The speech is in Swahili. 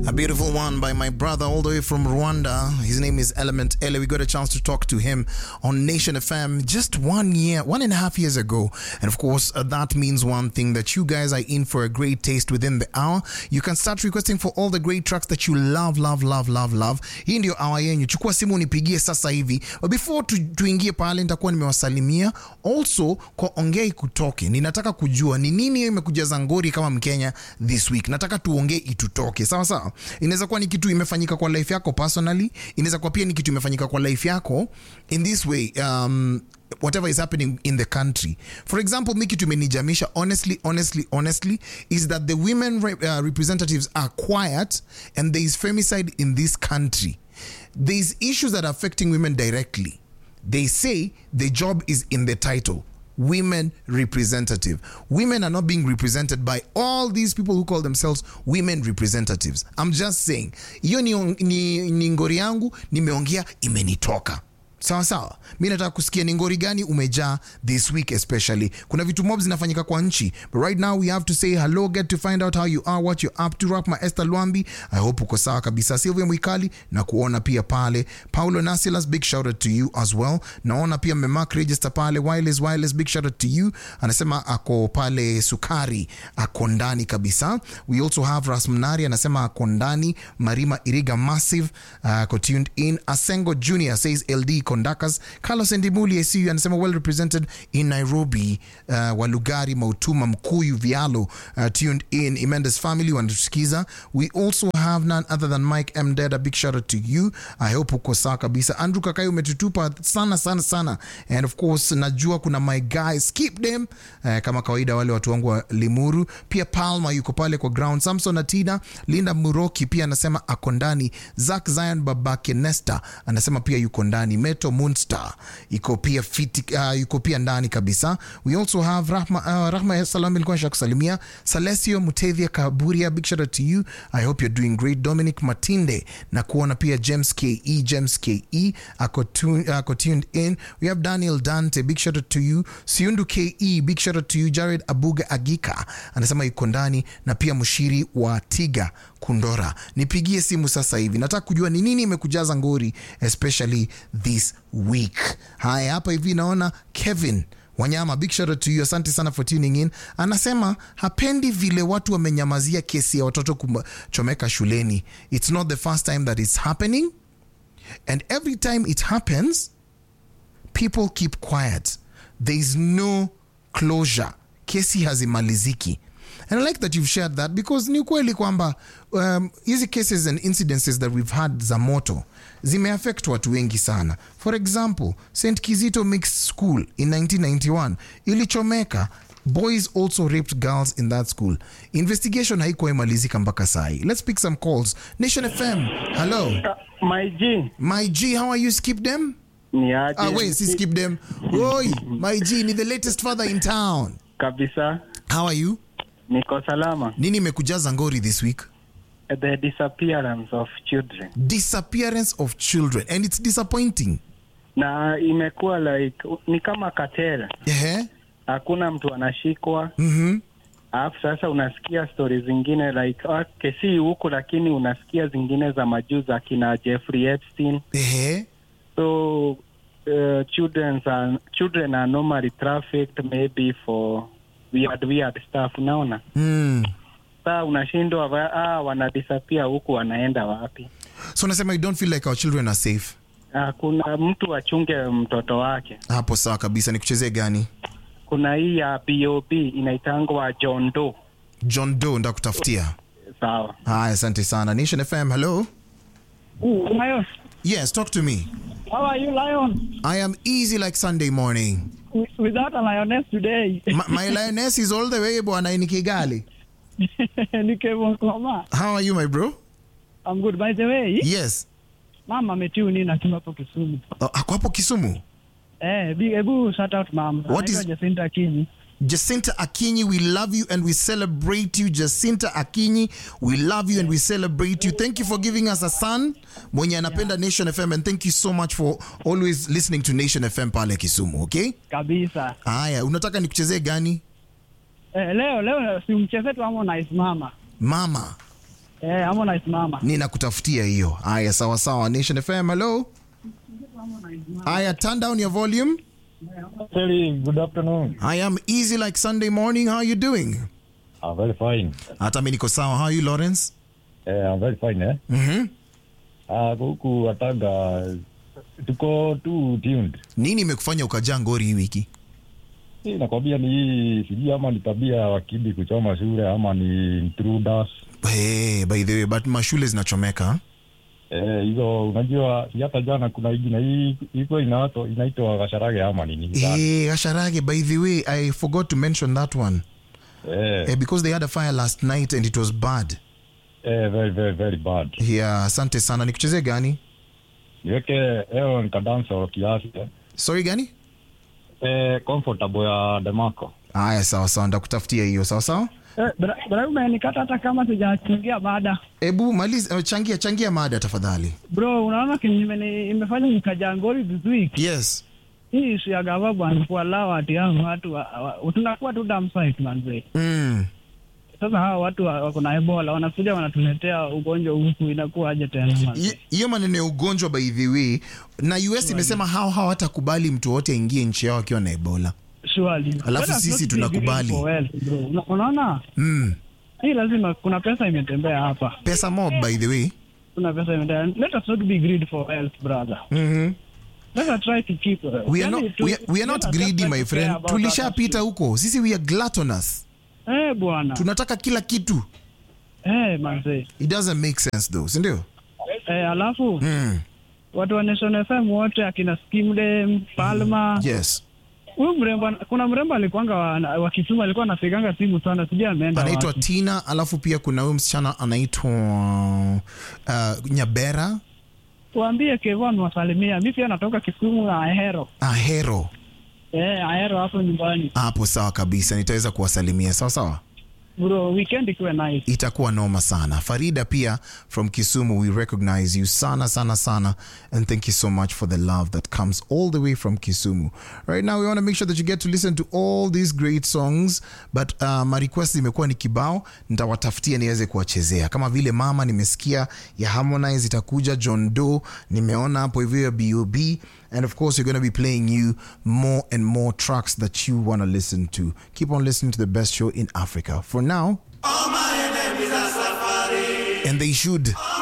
A beautiful one by my brother all the way from Rwanda. His name is Element Ele. We got a chance to talk to him on Nation FM just one year, one and a half years ago. And of course, uh, that means one thing that you guys are in for a great taste within the hour. You can start requesting for all the great tracks that you love, love, love, love, love. Hii ndio hour yenyu. Chukua simu unipigie sasa hivi. But before tu, tuingie pale, nitakuwa nimewasalimia. Also, kwa ongei kutoke, ninataka kujua ni nini imekujaza ngori kama Mkenya this week. Nataka tuongee itutoke, sawa sawa. Inaweza kuwa ni kitu imefanyika kwa life yako personally, inaweza kuwa pia ni kitu imefanyika kwa life yako in this way um, whatever is happening in the country for example mi kitu imenijamisha honestly honestly honestly is that the women re uh, representatives are quiet and there is femicide in this country there is issues that are affecting women directly they say the job is in the title women representative women are not being represented by all these people who call themselves women representatives i'm just saying hiyo ni, ni, ni ngori yangu nimeongea imenitoka sawa sawa mi nataka kusikia ni ngori gani umejaa this week especially kuna vitu mob zinafanyika kwa nchi but right now we have to say hello get to find out how you are what you're up to rap ma esther lwambi i hope uko sawa kabisa silvia mwikali na kuona pia pale paulo nasilas big shout out to you as well naona pia memark register pale wireless wireless big shout out to you anasema ako pale sukari ako ndani kabisa we also have rasmnari anasema ako ndani marima iriga massive uh, ako tuned in asengo junior says ld conductors carlos endimuli acu anasema well represented in nairobi uh, walugari mautuma mkuyu vialo uh, tuned in imendes family wanatusikiza we also have none other than mike m deda big shout out to you i hope uko sawa kabisa andrew kakai umetutupa sana sana sana and of course najua kuna my guys keep them uh, kama kawaida wale watu wangu wa limuru pia palma yuko pale kwa ground samson atina linda muroki pia anasema ako ndani zak zion babake nesta anasema pia yuko ndani meto moonstar iko pia fiti, uh, yuko pia ndani kabisa we also have rahma, uh, rahma salam ilikuwa nisha kusalimia salesio mutethia kaburia big shout out to you i hope you're doing great dominic matinde na kuona pia james ke james ke ako, tun, ako tuned in we have daniel dante big shout out to you siundu ke big shout out to you jared abuga agika anasema yuko ndani na pia mshiri wa tiga kundora nipigie simu sasa hivi nataka kujua ni nini imekujaza ngori especially this week haya hapa hivi naona kevin wanyama big shout out to you asante sana for tuning in anasema hapendi vile watu wamenyamazia kesi ya watoto kuchomeka shuleni it's not the first time that it's happening and every time it happens people keep quiet there is no closure kesi hazimaliziki and i like that you've shared that because ni ukweli kwamba um, hizi cases and incidences that we've had za moto zimeaffect watu wengi sana for example st kizito mixed school in 1991 ilichomeka boys also raped girls in that school investigation haikuwa imalizika mpaka sahi let's pick some calls nation fm hello My G. my g how are you skip them Ni aje? ah, wait si skip them oi my g ni the latest father in town Kabisa. how are you Niko salama. nini imekujaza ngori this week The disappearance of children. disappearance of children and it's disappointing Na imekuwa like ni kama katela. Ehe. Hakuna mtu anashikwa. Mhm. Alafu sasa unasikia stori zingine like okay, si huku lakini unasikia zingine za majuu za kina Jeffrey Epstein. Ehe. So uh, children are children are normally trafficked maybe for weird weird stuff unaona? Mm. Saa unashindwa wa- ah, wanadisapia huku wanaenda wapi? so unasema you don't feel like our children are safe Ah, kuna mtu achunge mtoto wake. hapo sawa kabisa ni kuchezea gani Kuna hii ya BOB inaitangwa John Doe. john do ndakutafutia Sawa. haya asante sana nation fm hello Ooh, Lion. yes talk to me How are you, Lion? i am easy like sunday morning With- Without a lioness today. my, my lioness is all the way bwana in kigali Nikevon Koma. how are you my bro I'm good. By the way, yes mama ametuni na tuma hapo Kisumu. uh, ako hapo kisumu Eh, big ebu shout out mama. What is- Anaitwa Jacinta Kinyi. Jacinta Akinyi, we love you and we celebrate you. Jacinta Akinyi, we love you and we celebrate you. Thank you for giving us a son mwenye anapenda Nation FM and thank you so much for always listening to Nation FM pale Kisumu, okay? Kabisa. Haya, unataka nikuchezee gani? Eh, leo leo si mchezo tu Harmonize mama. Mama. Eh, Harmonize mama. ninakutafutia hiyo haya sawa sawa nation fm hello haya turn down your volume Terry, good afternoon. i am easy like sunday morning how are you doing I'm very fine. hata mi niko sawa how are you lawrence Eh, I'm very fine eh. mm-hmm. Ah, huku Atanga tuko tu tuned. nini imekufanya ukajaa ngori hii wiki Hii nakwambia ni hii sijui ama ni tabia ya wakidi kuchoma shule ama ni intruders. hey, by the way but mashule zinachomeka Eh, hizo unajua si hata jana kuna hii na hii iko inaitwa inaitwa Gasharage ama nini? hey, asharage by the way i forgot to mention that one Eh, eh, because they had a fire last night and it was bad eh, very very very bad. yeah asante sana nikuchezee gani Niweke leo nikadansa kiasi. eh. sorry gani Eh, comfortable ya Demarco. haya sawa sawa ndakutafutia hiyo sawa sawa Eh, bra- bra umenikata hata kama sijachangia mada. hebu maliza eh, changia changia mada tafadhali Bro, unaona kenye imeni- imefanya nikajaa ngori this week. yes Hii issue ya gava bwana kuallow ati hao watu wa, wa, tunakuwa tu dump site manze. mm. Sasa hawa watu wa- wako na Ebola wanakuja wanatuletea ugonjwa huku inakuwa aje tena manze. Hi- hiyo maneno ya ugonjwa by the way na us imesema hao hawatakubali mtu wote aingie nchi yao akiwa na ebola Surely. Alafu Let us sisi not be tunakubali. greedy for wealth, bro. Una- Unaona? mm. Hii lazima kuna pesa imetembea hapa. pesa mob by the way Kuna pesa imetembea. Let us not be greedy for wealth, brother. mm-hmm. Let us try to keep uh, we are yani not, tu- we are, we are let not us greedy just my care friend about tulishapita others. huko sisi we are gluttonous Eh, bwana. tunataka kila kitu Eh, manze. it doesn't make sense though sindio Eh, alafu mm. watu wa Nation FM wote akina Skimdem, Palma. yes Huyu mrembo kuna mrembo alikuanga wa, wa Kisumu alikuwa anapiganga simu sana, sijui ameenda anaitwa wapi. tina alafu pia kuna huyu msichana anaitwa uh, nyabera Tuambie Kevon wasalimia. Mimi pia natoka Kisumu na Ahero. ahero Eh, Ahero hapo nyumbani. hapo sawa kabisa nitaweza kuwasalimia sawa sawa Bro, weekend ikuwe nice. itakuwa noma sana farida pia from kisumu we recognize you sana sana sana and thank you so much for the love that comes all the way from kisumu right now we want to make sure that you get to listen to all these great songs but uh, my request imekuwa ni kibao nitawatafutia niweze kuwachezea kama vile mama nimesikia ya harmonize itakuja john doe nimeona hapo hivyo ya bob and of course we're going to be playing you more and more tracks that you want to listen to keep on listening to the best show in africa for now and they should